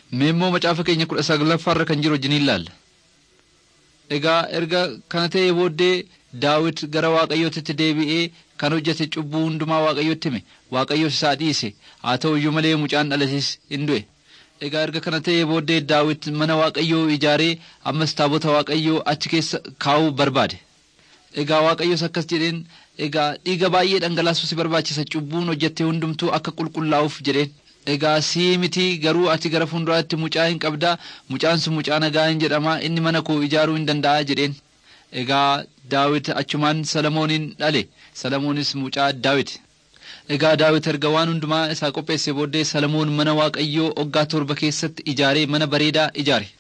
Mee immoo macaafa keenya kudha saglaffaarra kan jiru wajjin ilaalla. Egaa erga kana ta'ee booddee Daawit gara Waaqayyootitti deebi'ee kan hojjete cubbuu hundumaa Waaqayyootti hime Waaqayyoos isaa dhiise haa ta'u iyyuu malee mucaan dhalates hin du'e. Egaa erga kana ta'ee booddee Daawit mana Waaqayyoo ijaaree ammas taabota Waaqayyoo achi keessa kaa'uu barbaade. Egaa Waaqayyoos akkas jedheen egaa dhiiga baay'ee dhangalaasuu si barbaachisa cubbuun hojjette hundumtuu akka qulqullaa'uuf jedheen. Egaa sii miti garuu ati gara fuulduraatti mucaa hin qabdaa mucaan sun mucaa nagaa hin jedhama inni mana koo ijaaruu hin danda'a jedheen. Egaa Daawit achumaan Salamoonin dhale Salamoonis mucaa Daawit. Egaa Daawit erga waan hundumaa isaa qopheesse booddee Salamoon mana Waaqayyoo waggaa torba keessatti ijaaree mana bareedaa ijaare.